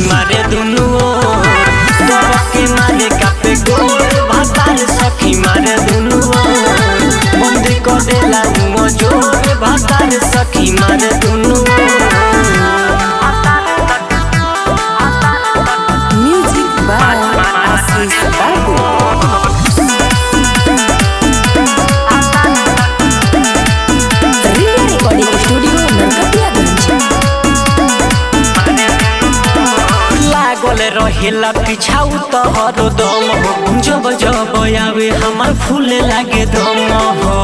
मारे दुनु ओर दवा के मारे कापे गोर भातार सखी मारे दुनु ओर बंदी कर देला मुँह जोर भातार सखी मारे दुनु Music by Assis Babu. Ria Recording Studio, Narkatiyaganj. लागल रहेला पिछाऊ तहर दम हो जब जब आवे हमार फूल लागे दम हो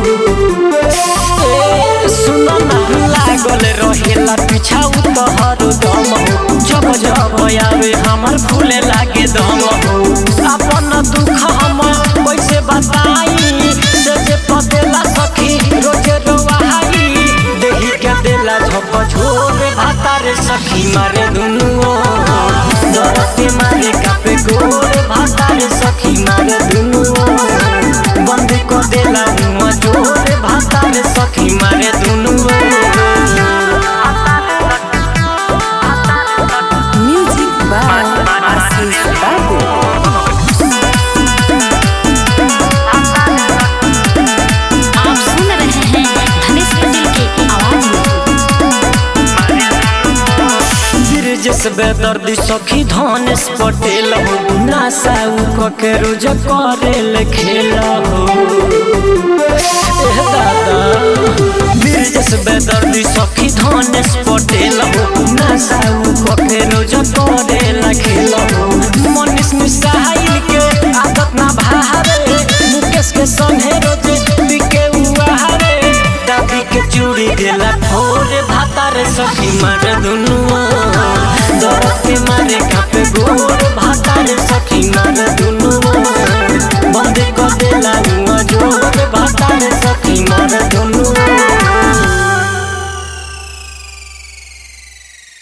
ए, सुनो ना लागल रहेला पिछाऊ तहर दम हो जब जब आवे हमार फूल लागे दम हो अपन दुख हम कैसे बताई से जे पदेला सखी रोजे रोवाई देही के देला झप झोर भातार सखी मारे दुनु दरते मारे कापे गोर भातार सखी मारे दुनु बंद को देला मुँह जोर भातार सखी मारे दुनु Music by Assis Babu. आप सुन रहे हैं धनेश पटेल की आवाज में ब्रिजेश बेदर्दी सखी धनेश पटेल हो नासा उ के रोज करेल खेल हो एह दादा ब्रिजेश बेदर्दी सखी धनेश पटेल हो नासा उ के रोज करेल खेल हो मनीष मिसाइल के आदत ना भारे मुकेश के संगे रोज बिके उहारे दादी के चूड़ी देला फोर भातार सखी मार दुनु